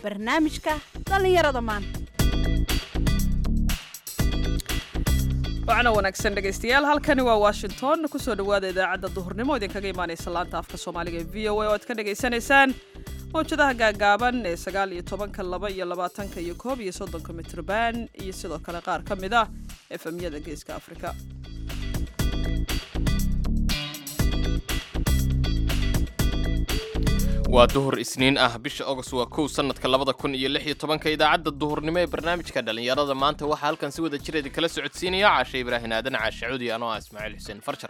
barnaamijka dhallinyarada maanta wacna wanaagsan dhegaystayaal halkani waa washington kusoo dhowaada idaacadda duhurnimo idinkaga imaanaysa laanta afka soomaaliga ee v o a oo aad ka dhagaysanaysaan mawjadaha gaagaaban ee sagaal iyo tobanka laba iyo labaatanka iyo koob iyo soddonka mitrban iyo sidoo kale qaar ka mid ah efemyada geeska afrika waa duhur isniin ah bisha agost waa kow sanadka labada kun iyo lix iyo tobanka idaacadda duhurnimo ee barnaamijka dhallinyarada maanta waxaa halkan si wada jir idin kala socodsiinaya caashe ibraahin aadan caashe cudi anoo ah ismaaciil xuseen farjar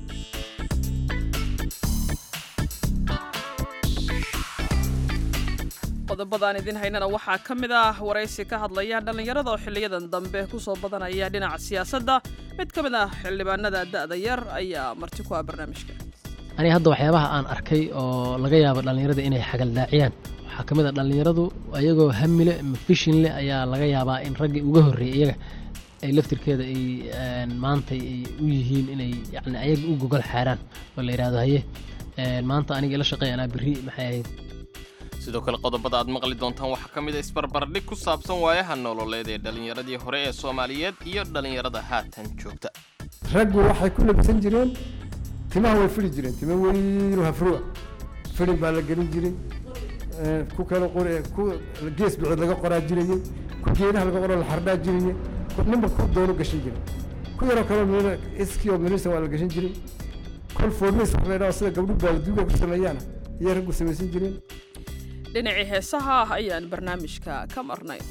qodobadaan idin haynana waxaa ka mid ah waraysi ka hadlaya dhallinyarada oo xiliyadan dambe kusoo badanaya dhinaca siyaasadda mid ka mid ah xildhibaanada da'da yar ayaa marti ku ah barnaamijka aniga hadda waxyaabaha aan arkay oo laga yaabo dhallinyarada inay xagaldaaciyaan waxaa ka mid a dhallinyaradu ayagoo hamile ama fishin leh ayaa laga yaabaa in raggii uga horreeyay iyaga ay laftirkeeda ay maanta ay u yihiin inay yani ayaga u gogol xaaraan oo la yidhahdo haye maanta aniga ila shaqeey anaa berri maxay ahayd sidoo kale qodobada aad maqli doontaan waxaa ka mid a isbarbardhig ku saabsan waayaha nololeed ee dhallinyaradii hore ee soomaaliyeed iyo dhallinyarada haatan joogta raggu waxay ku labsan jireen timaha way fili jireen tima weynu hafruwa filin baa la gelin jiray ku kale qor ku gees bicood laga qoraa jirayey ku geedaha laga qoroo la xardhaa jirayey ninba ku doono gashan jiray ku yaroo kaloo min iskii oo minisa waa la gashan jiray kol foornis wax laydhaho sida gabdhu baaladuuga ku sameeyaana iyay raggu samaysan jireen dhinacii heesaha ah ayaan barnaamijka ka marnay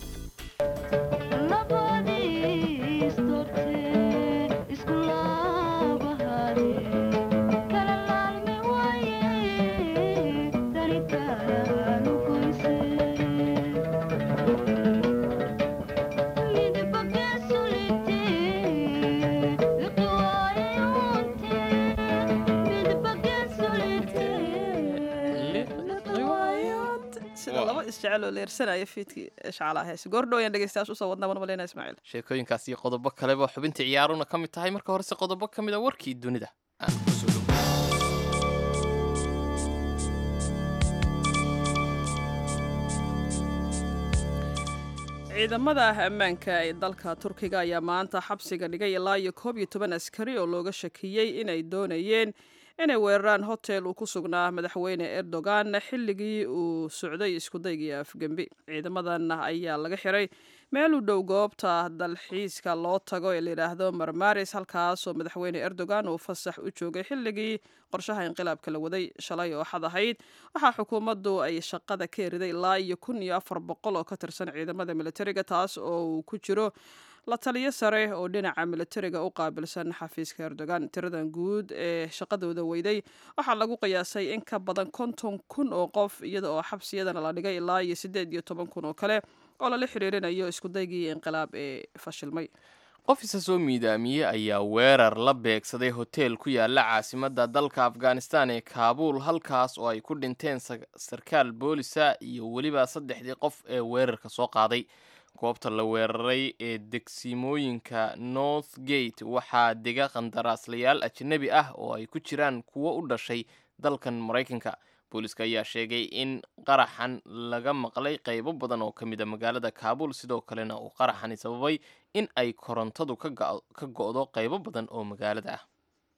sida laba isjecel oo leersanaya fiidkii shacalaha heese goordhow ayaan dhegeystayaasha usoo wadnaa wan maleyna ismaaciil sheekooyinkaas iyo qodobo kaleba xubinta ciyaaruna ka mid tahay marka horese qodobo ka mid a warkii dunida aan kusoo dhow ciidamada ammaanka ee dalka turkiga ayaa maanta xabsiga dhigay ilaa iyo koob iyo toban askari oo looga shakiyey inay doonayeen inay weeraraan hotel uu ku sugnaa madaxweyne erdogan xilligii uu socday iskudaygii afgembi ciidamadan ayaa laga xiray meel u dhow goobta dalxiiska loo tago ee layidhaahdo marmaris halkaasoo madaxweyne erdogan uu fasax u joogay xilligii qorshaha inqilaabka la waday shalay oo xad ahayd waxaa xukuumaddu ay shaqada ka eriday ilaa iyo kun iyo afar boqol oo ka tirsan ciidamada militariga taas oo uu ku jiro la taliyo sare oo dhinaca militariga u qaabilsan xafiiska erdogan tiradan guud ee shaqadooda weyday waxaa lagu qiyaasay in ka badan konton kun oo qof iyada oo xabsiyadana la dhigay ilaa iyo siddeed iyo toban kun oo kale oo lala xiriirinayo iskudaygii inqilaab ee fashilmay qof isa soo miidaamiyey ayaa weerar la beegsaday hotel ku yaala caasimadda dalka afghanistan ee kaabuul halkaas oo ay ku dhinteen sarkaal boolisa iyo weliba saddexdii qof ee weerarka soo qaaday goobta la weeraray ee degsimooyinka north gate waxaa dega qandaraaslayaal ajnabi ah oo ay ku jiraan kuwo u dhashay dalkan maraykanka booliska ayaa sheegay in qaraxan laga maqlay qaybo badan oo ka mid a magaalada kaabul sidoo kalena uu qaraxani sababay in ay korontadu ka go'do qaybo badan oo magaalada ah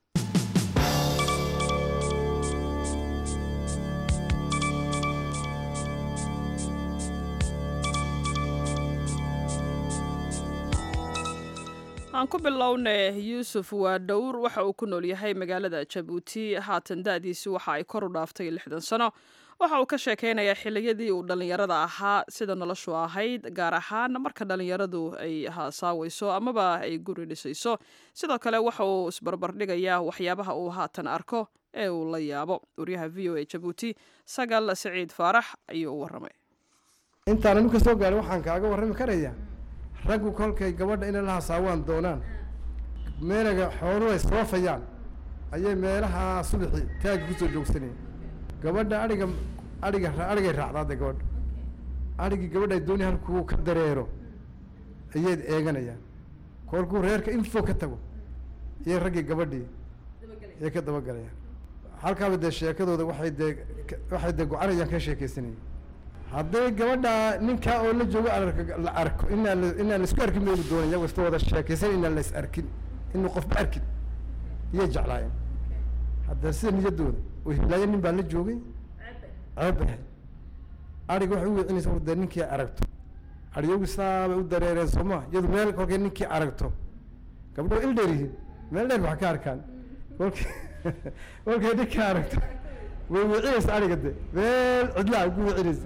aan ku bilownay yuusuf waa dhowr waxa uu ku nool yahay magaalada jabuuti haatan da'diisu waxa ay kor u dhaaftay lixdan sano waxa uu ka sheekeynayaa xiliyadii uu dhallinyarada ahaa sida noloshu ahayd gaar ahaan marka dhallinyaradu ay haasaawayso amaba ay guri dhisayso sidoo kale waxa uu isbarbardhigayaa waxyaabaha uu haatan arko ee uu la yaabo waryaha v o a jabuuti sagal saciid faarax ayuu u warramay intaan anu ka soo gaarin waxaan kaaga warrami karayaa raggu kolkay gabadha inay la hasaawaan doonaan meelaga xooluhu ay soofayaan ayay meelaha subaxii taagi kusoo joogsanayeen gabadha adhiga adhiga adhigay raacdaade gabadha adhigii gabadha ay doonaya halkuu ka dareero ayay eeganayaan kolkuu reerka info ka tago iyay raggii gabadhii ayay ka dabagalayaan halkaaba dee sheekadooda waxay dee waxay dee go-anayaan ka sheekaysanayeen hadday gabadha ninkaa oo la joogo ark- la arko inaan la- inaan laisku arkin bay doonaya iyagoo iska wada sheekaysan inaan la is arkin inuu qofba arkin iyay jeclaayeen hadda sida niyadooda oo hiblaayo nin baa la joogay ceeb bay ahayd ariga waxay u wicinaysa war dee ninkii aragto ariyagu saabay u dareereen sooma iyadu meel kolkay ninkii aragto gabdho il dheer yihiin meel dheer wax ka arkaan kolkay kolkay ninkii aragto way wicinaysa ariga de meel cidlaa ugu wicinaysa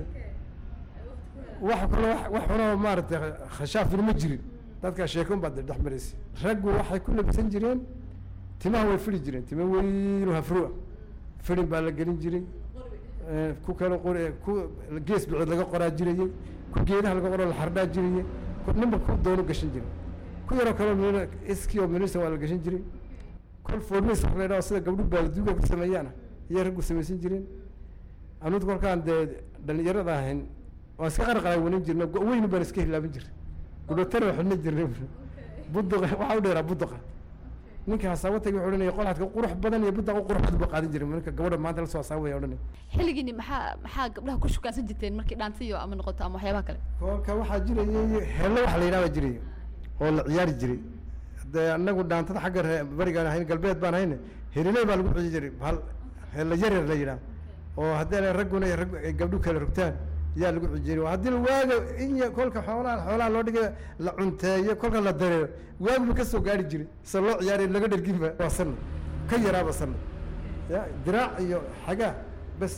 wax kale wax wax xunoo maaragtay khashaafina ma jirin dadka sheekon baa de dhex maraysa raggu waxay ku labisan jireen timaha way fidhi jireen tima weyn oo hafru ah fidhin baa la gelin jiray Eh, ku kale qor ku gees bicid laga qoraa jirayey ku geedaha laga qoroo la xardhaa jirayey ku ninba ku doono gashan jiray ku yaroo kaleo mil iski oo milisa waa la gashan jiray kol foormis wax la yidhaho sida gabdhu baalduuga ku sameeyaana iyay raggu samaysan jireen anugu kolkaan dee dhalinyarada ahayn waan iska qarqaray wanin jirna go- weynu baan iska hilaaban jiray gudhotana waa xidhna jirnay buduqa waxaa u dheeraa buduqa ninka hasaabo tagi wuxuu odhanaya qolxadka qurux badan iyo budaqa qurux badan buu qaadan jiray ninka gabadha maanta la soo hasaabaya odhanaya xilligiini maxaa maxaa gabdhaha ku shukaansan jirteen markii dhaantiyo ama noqoto ama waxyaabaha kale kolka waxaa jirayay heello waxa la yidhahda jiray oo la ciyaari jiray dee anagu dhaantada xagga ree- barigaan ahayn galbeed baan ahayn heliley baa lagu ciji jiray hal heella yaryar la yidhaha oo haddii ragguna ay rag- ay gabdhu kala rogtaan yaa lagu ciji jiray haddii la waaga in ya- kolka xoolaha xoolaha loo dhigay la cunteeyo kolka la dareero waaguba kasoo gaari jiray se loo ciyaariyo laga dherginba waa sanad ka yaraaba sanad ya diraac iyo xagaa bes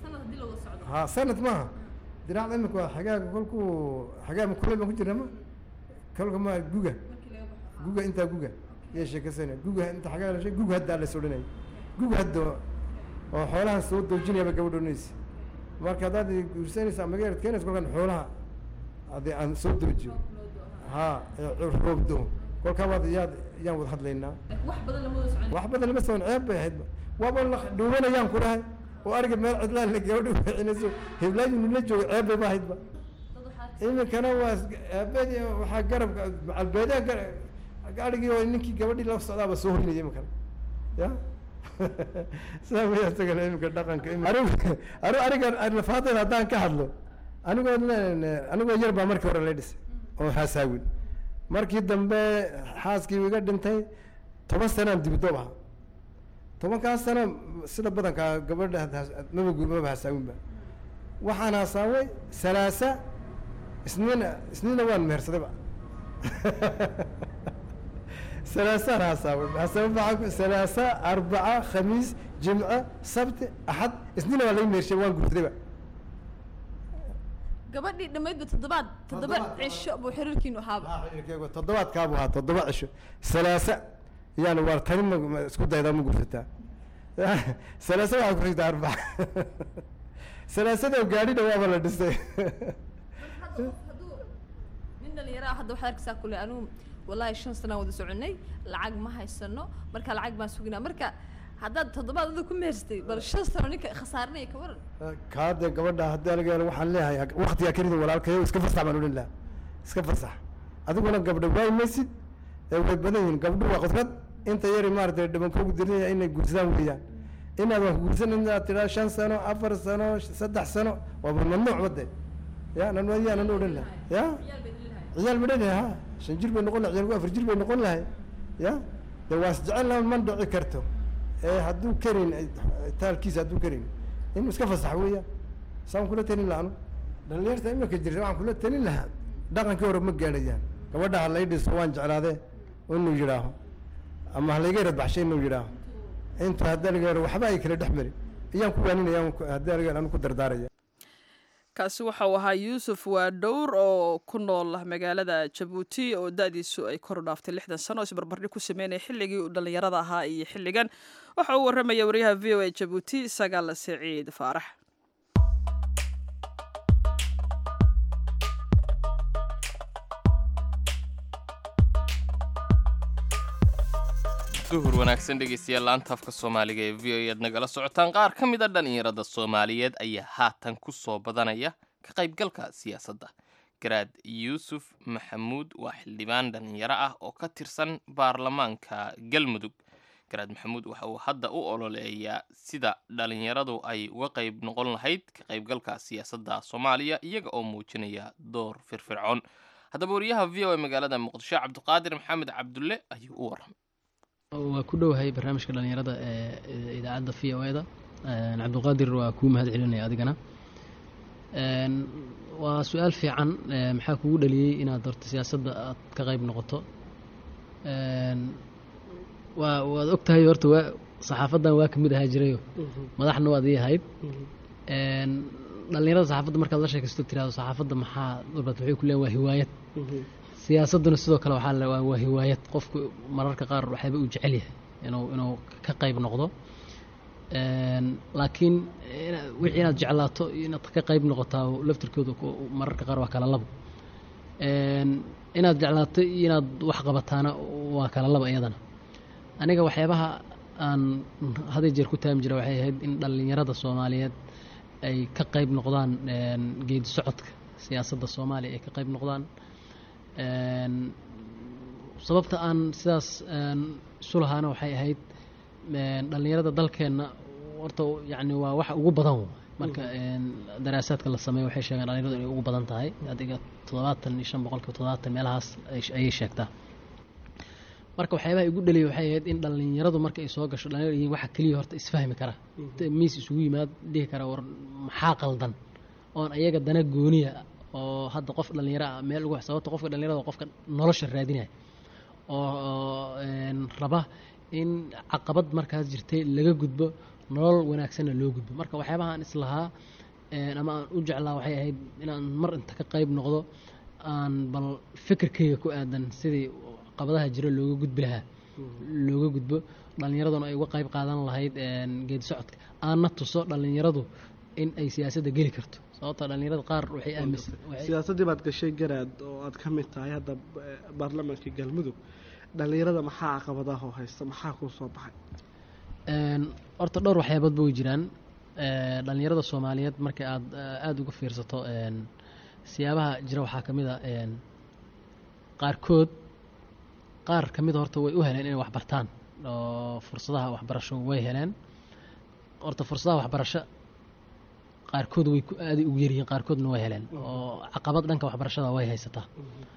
ha sanad maaha diraac imika waa xagaaga kolkuu xagaa ma kuley baan ku jirna ma kolka ma guga guga intaa guga yay sheekaysana guga inta xagaa la sheeg guga haddaa la sodhanaya guga hadda oo xoolahan soo doojinayaba gabadh odhanaysa marka haddaad guursanaysa ama gaarad keenaysa kolkaan xoolaha adi aan soo doojiyo ha ee roobdo kolkaa waad yaad yaan wada hadlaynaa wax badan lama wada socon wax badan lama socon ceeb bay ahaydba waaba la dhuubanayaan ku dhahay oo ariga meel cidlaan la gabadha wicinayso heblaayinu la jooga ceeb bay ba ahaydba iminkana waa is- aabeedi waxaa garabka macalbeedaha gar- arigii oo ninkii gabadhii la socdaaba soo horinaya iminkana ya saa way isagana iminka dhaqanka imi- anigu anigu ariga lafaadayda haddaan ka hadlo anigoo le- anigoo yar baa markii hore la dhisay oo haasaawin markii dambe xaaskii iga dhintay toban sanaan dibidoob ahaa tobankaas sano sida badankaa gabadha had- maba guur maba hasaawinba waxaan hasaaway salaasa isniina isniina waan mehersadayba salaasaan hasaaway hasaaway maxaa ku- salaasa arbaca khamiis jimce sabti axad isniina waa laga mehershay waan guursadayba gabadhii dhammaydba toddobaad toddoba Toddobaad. cisho buu xiriirkiinu ahaaba toddobaadkaabu ahaa toddoba cisho salaasa yani waar tani ma ma isku daydaa ma guursataa salaasa waxaa ku xigta arbaca salaasada gaadhina waaba la dhisay hadduu nin dhalinyaro ah hadda waxaad arkaysaa kule anigu wallaahi shan sanaan wada soconay lacag ma haysano marka lacag baan suginaa marka haddaad toddobaad ada ku mehersatay bal shan sano ninka khasaarinaya ka waran kaade gabadha haddii aniga waxaan leeyahay waktigaa kelida walaalkayo iska fasax baan odhan lahaa iska fasax adiguna gabdho waay maysid ee way badan yihiin gabdho waa qudrad inta yari maaragtay dhibankoogu dirinaya inay guursadaan weeyaan inaad wax guursan inaad tidhaa shan sano afar sano saddex sano waaba mamnuuc bade ya nan yaanan odhan lahay ya ciyaal ba dhalahay ha shan jir bay noqon lahay ciyaalku afar jir bay noqon lahay ya de waa isjecel laha man dhici karto ee hadduu karin taalkiisa hadduu karin inuu iska fasax weeyaan saan kula talin lahaa anu dhalinyarta iminka jirta waxaan kula talin lahaa dhaqankii hore ma gaadhayaan gabadha ha lay dhiso waan jeclaadee inuu yidhaaho ama ha layga radbaxshay inuu yidhaaho inta haddii laga hore waxba ay kala dhex marin ayaan ku waaninaya haddii laga anu ku dardaaraya kaasi waxa uu ahaa yuusuf waa dhowr oo ku nool magaalada jabuuti oo da-diisu ay kor u dhaaftay lixdan sano oo isbarbardhig ku sameynaya xilligii uu dhallinyarada ahaa iyo xilligan waxa uu warramaya wariyaha v o a jabuuti sagaal siciid faarax duhur wanaagsan dhegeystayaal laanta afka soomaaliga ee v o e aad nagala socotaan qaar ka mid a dhallinyarada soomaaliyeed ayaa haatan ku soo badanaya ka qaybgalka siyaasadda garaad yuusuf maxamuud waa xildhibaan dhallinyaro ah oo ka tirsan baarlamaanka galmudug garaad maxamuud waxa uu hadda u ololeeyaa sida dhalinyaradu ay uga qayb noqon lahayd ka qaybgalka siyaasadda soomaaliya iyaga oo muujinaya door firfircoon haddaba wariyaha v o a magaalada muqdisho cabdiqaadir maxamed cabdulle ayuu u warramay waa ku dhowahay barnaamijka dhalinyarada ee idaacadda v o eda cabdiqaadir waa kuu mahad celinaya adigana waa su-aal fiican maxaa kugu dhaliyey inaad horta siyaasadda aad ka qayb noqoto waa waad og tahay horta waa saxaafaddan waa kamid ahaa jirayo madaxna waad ii ahayd dhalinyarada saxaafadda markaad la sheekaysto tirahdo saxaafadda maxaa dhulbaad waxay ku leeyan waa hiwaayad siyaasadduna sidoo kale waxaa la waa hiwaayad qofku mararka qaar waxaaba uu jecel yahay inuu inuu ka qayb noqdo laakiin wixii inaad jeclaato iyo inaad ka qayb noqotaa laftirkooda mararka qaar waa kala labo inaad jeclaato iyo inaad wax qabataana waa kala laba iyadana aniga waxyaabaha aan haday jeer ku taami jira waxay ahayd in dhallinyarada soomaaliyeed ay ka qayb noqdaan geedi socodka siyaasadda soomaaliya ay ka qayb noqdaan sababta aan sidaas isu lahaana waxay ahayd dhallinyarada dalkeenna horta yani waa waxa ugu badan marka daraasaadka la sameeyo waxay sheegaan dhalinyaradu inay ugu badan tahay adiga toddobaatan iyo shan boqolkiiba toddobaatan meelahaas ayay sheegtaa marka waxyaabaha igu dhaliyay waxay ahayd in dhallinyaradu marka ay soo gasho dhalinyaro yihiin waxa keliya horta isfahmi kara miis isugu yimaad dhihi kara war maxaa qaldan oon ayaga dana gooniya oo hadda qof dhallinyaro ah meel ugu sababta qofka dhallinyarada qofka nolosha raadinaya oo raba in caqabad markaas jirtay laga gudbo nolol wanaagsanna loo gudbo marka waxyaabaha aan islahaa ama aan u jeclaa waxay ahayd inaan mar inta ka qayb noqdo aan bal fikirkayga ku aadan sidii qabadaha jiro looga gudbi lahaa looga gudbo dhallinyaraduna ay uga qayb qaadan lahayd geedi socodka aanna tuso dhallinyaradu in ay siyaasadda geli karto sababta dhallinyarada qaar waxay aaminsan siyaasaddii baad gashay garaad oo aad ka mid tahay hadda baarlamaanka galmudug dhallinyarada maxaa caqabadaha haysta maxaa kuu soo baxay horta dhowr waxyaaboodba way jiraan dhallinyarada soomaaliyeed markii aad aada uga fiirsato siyaabaha jira waxaa ka mid a qaarkood qaar ka mida horta way u heleen inay waxbartaan oo fursadaha waxbarasho way heleen horta fursadaha waxbarasho qaarkood way aaday ugu yaryihiin qaarkoodna way heleen oo caqabad dhanka waxbarashada way haysataa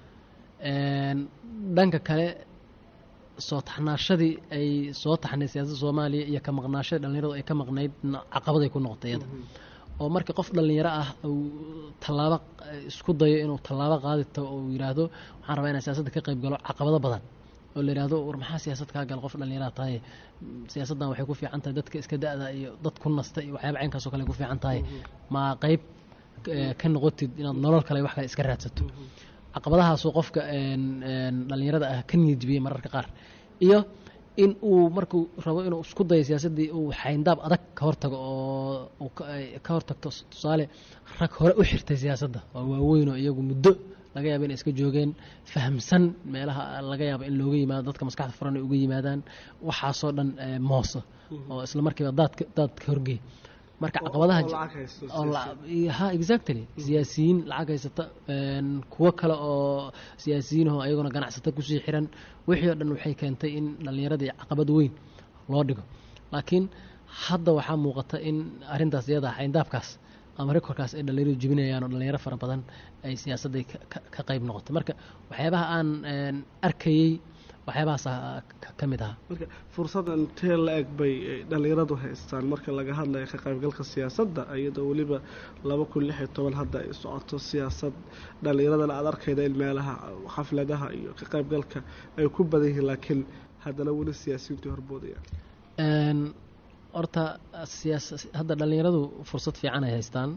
dhanka kale soo taxnaashadii ay soo taxnay siyaasadda soomaaliya iyo ka maqnaashadii dhallinyaradu ay ka maqnayd caqabaday ku noqotay iyada oo markii qof dhallinyaro ah uu tallaabo isku dayo inuu tallaabo qaadito uu yidhaahdo waxaan rabaa inaan siyaasadda ka qayb galo caqabado badan oo la yidhaahdo war maxaa siyaasad kaa gala qof dhallinyaraha tahay siyaasaddan waxay ku fiican tahay dadka iska da-da iyo dad ku nasta iyo waxyaaba caynkaasoo kale ay ku fiican tahay ma qayb ka noqotid inaad nolol kale wax kale iska raadsato caqabadahaasoo qofka dhallinyarada ah ka niyadjibiyey mararka qaar iyo in uu markuu rabo inuu isku dayo siyaasaddii uu xayndaab adag ka hortago oo ka hortagto tusaale rag hore u xirtay siyaasadda oo waaweyn oo iyagu muddo laga yaaba inay iska joogeen fahamsan meelaha laga yaabo in looga yimaado dadka maskaxda furan ay uga yimaadaan waxaasoo dhan mooso oo isla markiiba daadka daadka horgey marka caqabadaha ha exactly siyaasiyiin lacag haysata kuwo kale oo siyaasiyiinahoo ayaguna ganacsata kusii xiran wixii oo dhan waxay keentay in dhallinyaradii caqabad weyn loo dhigo laakiin hadda waxaa muuqata in arrintaas iyada xayndaabkaas ama rekorkaas ay dhallinyaradu jebinayaan oo dhallinyaro fara badan ay siyaasadday ka qayb noqotay marka waxyaabaha aan arkayey waxyaabahaas ka mid ahaa marka fursaddan tee la eg bay dhallinyaradu haystaan marka laga hadlayo ka qaybgalka siyaasadda iyadoo weliba laba kun lix iyo toban hadda ay socoto siyaasad dhallinyaradana aada arkayda in meelaha xafladaha iyo ka qaybgalka ay ku badan yihiin laakiin haddana weli siyaasiyiintu horboodayaan horta siyaas hadda dhallinyaradu fursad fiican ay haystaan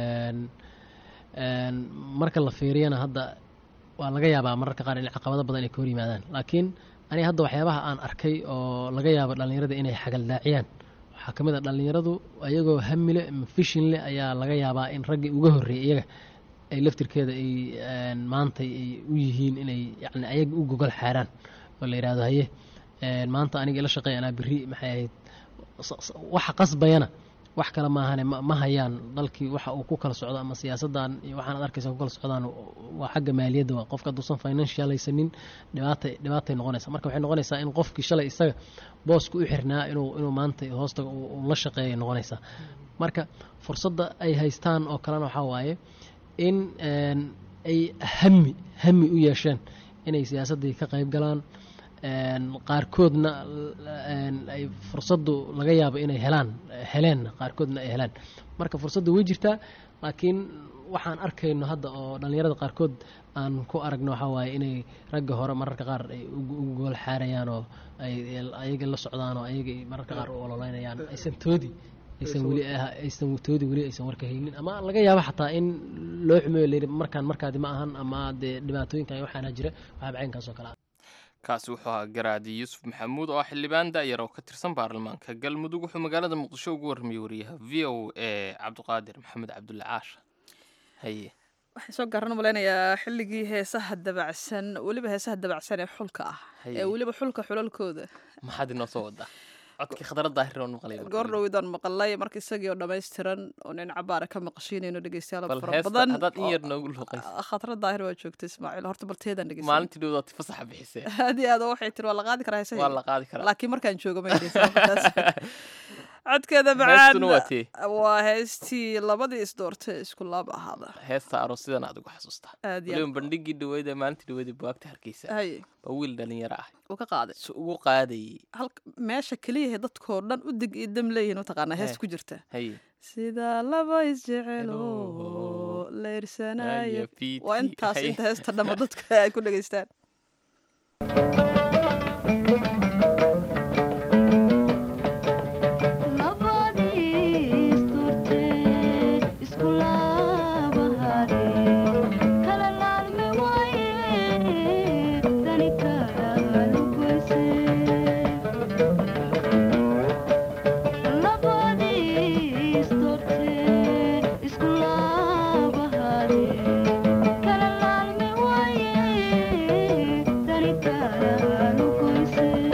marka la fiiriyana hadda waa laga yaabaa mararka qaar in caqabado badan ay ka hor yimaadaan laakiin aniga hadda waxyaabaha aan arkay oo laga yaabo dhallinyarada inay xagaldaaciyaan waxaa ka mid a dhallinyaradu ayagoo hamile ama fishinle ayaa laga yaabaa in raggii uga horreeyay iyaga ay laftirkeeda ay maanta ay u yihiin inay yani ayaga u gogol xaaraan oo la yidhahdo haye maanta aniga ila shaqeey anaa berri maxay ahayd waxa qasbayana wax kale maahane ma ma hayaan dalkii waxa uu ku kala socdo ama siyaasadan iyo waxaan ad arkaysa ku kala socdaan waa xagga maaliyadda waa qofka hadduusan financial haysanin dhibaatay dhibaatay noqonaysa marka waxay noqonaysaa in qofkii shalay isaga booska u xirnaa inuu inuu maanta hoosta uu la shaqeeyay noqonaysaa marka fursadda ay haystaan oo kalena waxaa waaye in een, ay hami hami u yeesheen inay siyaasaddii ka qayb galaan een, qaarkoodna een, ay fursaddu laga yaabo inay helaan heleen qaarkoodna ay helaan marka fursaddu way jirtaa laakiin waxaan arkayno hadda oo dhallinyarada qaarkood aan ku aragno waxaa waaye inay ragga hore mararka qaar ay ugu ugu gool xaarayaan oo ay ayaga la socdaan oo ayaga mararka qaar u ololeynayaan aysan toodi aysan weli ah- aysan toodi weli aysan warka haynin ama laga yaabo xataa in loo xumeeyo layidhi markaan markaadi ma ahan ama dee dhibaatooyinkan iyo waxaana jira waxaa bacaynkaas oo kale ah kaasi wuxuu ahaa garaadi yuusuf maxamuud oo ah xildhibaan da'yar oo ka tirsan baarlamaanka galmudug wuxuu magaalada muqdisho ugu warramiyey wariyaha v o a cabdiqaadir maxamed cabdulle caasha haye waxaan soo garan malaynayaa xilligii heesaha dabacsan weliba heesaha dabacsan ee xulka ah Haye. ee weliba xulka xulalkooda maxaad inoo soo wadaa codkii khadra daahir oo maqlay goor dhowidaan maqalay marka isagii oo dhammaystiran oo nin cabaara ka maqashiinayno dhegeystayaal bal fara heesta badan haddaad in yar oo- noogu luuqaysa khatra daahir waa joogta ismaaciil horta barteedaan dhegeysan maalintii dhowdaad fasaxa bixisee aad iyo aad oo waxay tiri waa la qaadi karaa heesaha waa la qaadi karaa laakiin markaan joogo ma dhegeysan markaas. codkeeda macaan heestuna waa tee waa heestii labadii isdoortay isku laab ahaada heesta aroosidan aad ugu xasuustaa aad iyo weliba bandhigii dhaweyd ee maalintii dhaweyd ee buwaagta hargeysa haye baa wiil dhalinyaro ah uu ka qaaday si ugu qaadayay halka meesha keliyahe dadkoo dhan u dig iyo dam leeyihin mataqaanaa hees Eh. ku jirta haye sida laba isjecelo Hello. leyrsanaayo Haya, PT, waa intaas haya. inta heesta dhamma dadka ay ku dhegeystaan Thank you.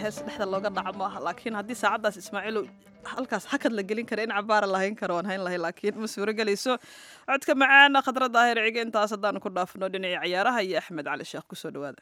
hees dhexda looga dhaco maaha laakiin haddii saacaddaas ismaaciilow halkaas hakad la gelin kara in cabaara lahayn karo waan hayn lahay laakiin ma suuro gelayso codka macaan khadra daahir cige intaas haddaanu ku dhaafno dhinacii ciyaaraha iyo axmed cali sheekh kusoo dhawaada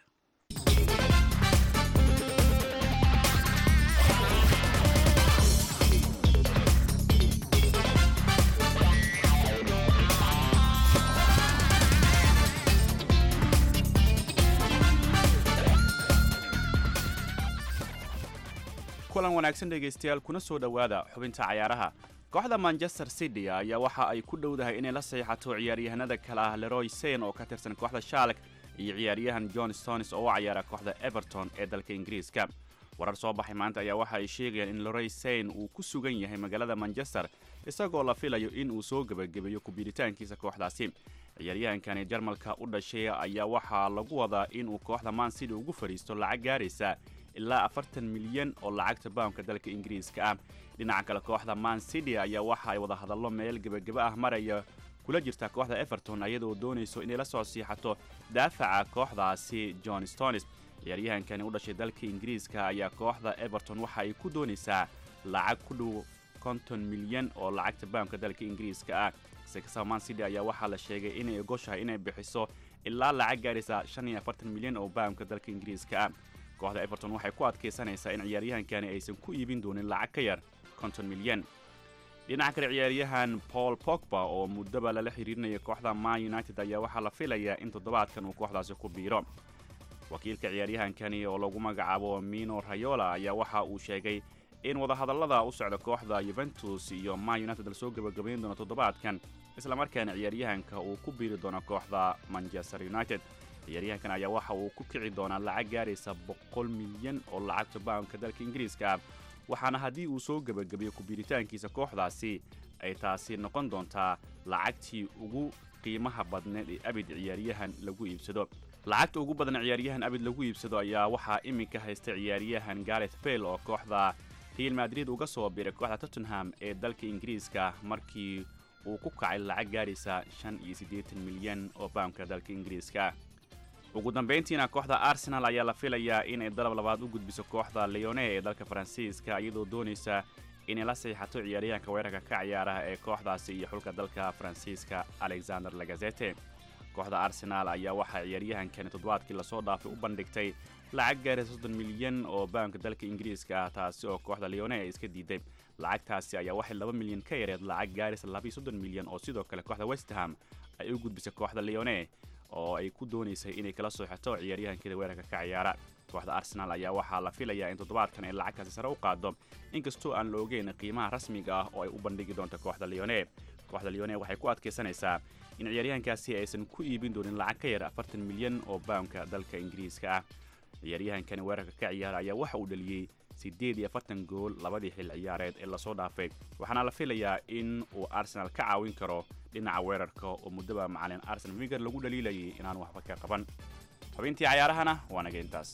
kulan wanaagsan dhegaystayaal kuna soo dhowaada xubinta cayaaraha kooxda manchester city ayaa waxa ay ku dhowdahay inay la saxiixato ciyaaryahanada kale ah leroy sayn oo ka tirsan kooxda shalk iyo ciyaaryahan john stones oo u cayaara kooxda everton ee dalka ingiriiska warar soo baxay maanta ayaa waxa ay sheegayaan in leroy sayn uu ku sugan yahay magaalada manchester isagoo la filayo in uu soo gebagabeeyo kubiiritaankiisa kooxdaasi ciyaaryahankani jarmalka u dhashay ayaa waxaa lagu wadaa inuu kooxda man city ugu fadhiisto lacag gaaraysa ilaa afartan milyan oo lacagta baamka dalka ingiriiska ah dhinaca kale kooxda man city ayaa waxa ay wada hadallo meel gebageba ah maraya kula jirta kooxda everton iyadoo doonayso inay la soo siixato daafaca kooxdaasi john stones ciyaaryahankani u dhashay dalka ingiriiska ayaa kooxda everton waxa ay ku doonaysaa lacag ku dhow konton milyan oo lacagta baamka dalka ingiriiska ah sikasaba man city ayaa waxaa la sheegay inay ogoshahay inay bixiso ilaa lacag gaaraysa shan iyo afartan milyan oo baamka dalka ingiriiska ah kooxda everton waxay ku adkaysanaysaa in ciyaaryahankani aysan ku iibin doonin lacag ka yar konton milyan dhinaca kale ciyaaryahan paul pogba oo muddaba lala xiriirinaya kooxda man united ayaa waxaa la filayaa in toddobaadkan uu kooxdaasi ku biiro wakiilka ciyaaryahankani oo lagu magacaabo mino rayola ayaa waxa uu sheegay in wadahadallada u socda kooxda yuventus iyo man united lasoo gebagabayn doono toddobaadkan islamarkaana ciyaaryahanka uu ku biiri doono kooxda manchester united ciyaaryahankan ayaa waxa uu ku kici doonaa lacag gaaraysa boqol milyan oo lacagta baamka dalka ingiriiska ah waxaana haddii uu soo gebagabeeyo kubiiritaankiisa kooxdaasi ay taasi noqon doontaa lacagtii ugu qiimaha badneed ee abid ciyaaryahan lagu iibsado lacagta ugu badan ciyaaryahan abid lagu iibsado ayaa waxaa iminka haysta ciyaaryahan gareth bale oo kooxda real madrid uga soo biray kooxda tottenham ee dalka ingiriiska markii uu ku kacay lacag gaaraysa shan iyo siddeetan milyan oo baamka dalka ingiriiska ugu dambayntiina kooxda arsenal ayaa la filayaa inay dalab labaad u gudbiso kooxda leone ee dalka faransiiska iyadoo doonaysa inay la saxiixato ciyaaryahanka weerarka ka ciyaaraha ee kooxdaasi iyo xulka dalka faransiiska alexander lagazete kooxda arsenaal ayaa waxaa ciyaaryahankani toddobaadkii lasoo dhaafay u bandhigtay lacag gaaraysa soddon milyan oo baamka dalka ingiriiska ah taasi oo kooxda leone ay iska diiday lacagtaasi ayaa waxay laba milyan ka yareed lacag gaaraysa labiyo soddon milyan oo sidoo kale kooxda westham ay u gudbisay kooxda leone oo ay ku doonaysay inay kala soo xirto ciyaaryahankeeda weerarka ka ciyaara kooxda arsenal ayaa waxaa la filayaa in toddobaadkan ay lacagtaasi sare u qaado inkastoo aan la ogeyn qiimaha rasmiga ah oo ay u bandhigi doonto kooxda leone kooxda leone waxay ku adkaysanaysaa in ciyaaryahankaasi aysan ku iibin doonin lacag ka yar afartan milyan oo baamka dalka ingiriiska ah ciyaaryahankani weerarka ka ciyaara ayaa waxa uu dhaliyey siddeed iyo afartan gool labadii xil ciyaareed ee lasoo dhaafay waxaana la filayaa in uu arsenal ka caawin karo dhinaca weerarka oo muddaba macalin arsenal winger lagu dhaliilayay inaan waxba ka qaban xubintii cayaarahana waa naga intaas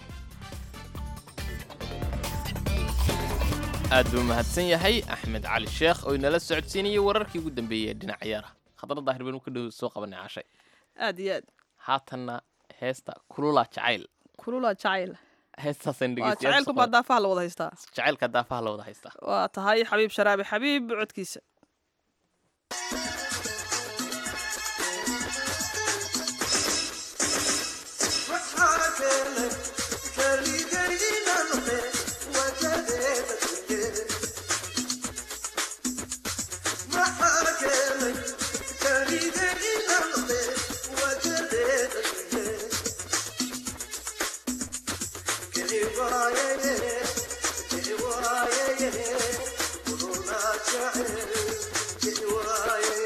aad buu mahadsan yahay axmed cali sheekh oo inala socodsiinayay wararkii ugu dambeeyey ee dhinaca ciyaaraha khadra daahir baynu ka dhow soo qabanay cashay aad iyo aad haatanna heesta kulula jacayl kulula jacayl heestaasaan waa dhegeystayaal jacaylku baa daafaha la wada haystaa jacaylka daafaha la wada haystaa waa tahay xabiib sharaabi xabiib codkiisa Yeah.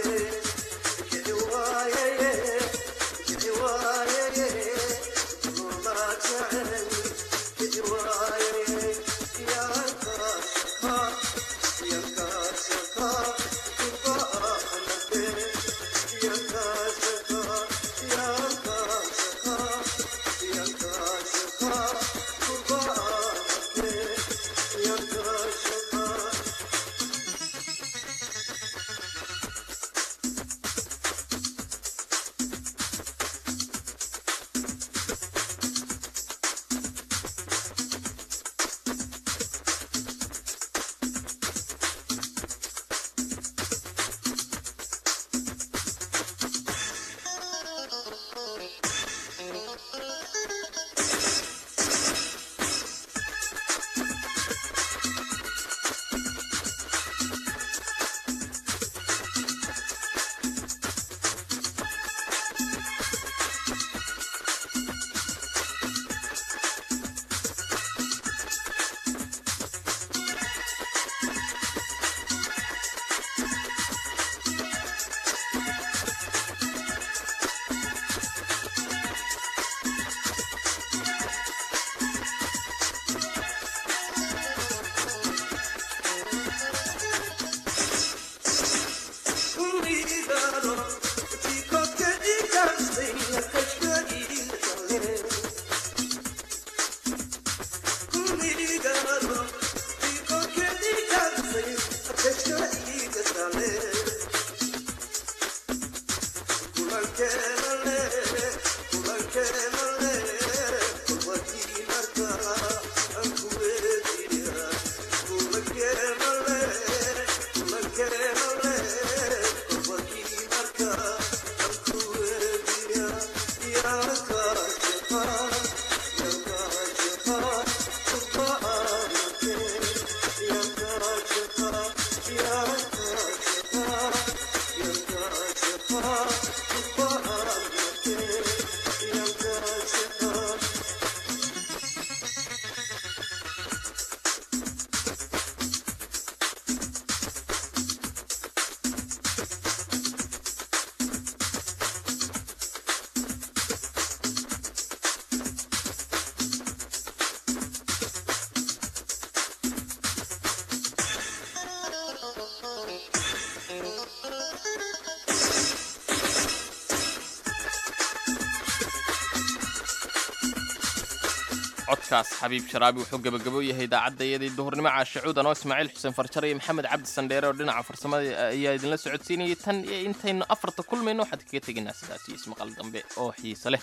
codkaas xabiib sharaabi wuxuu gebagabo yahay idaacadayadii duhurnimo caashacuudan oo ismaaciil xuseen farjare iyo maxamed cabdi sandheere oo dhinaca farsamada ayaa idinla socodsiinayay tan iyo intaynu afarta kulmayno waxaad kaga tegaynaa sidaas iyo ismaqal dambe oo xiise leh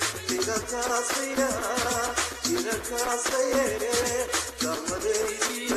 Kasaya, kasaya, kasaya,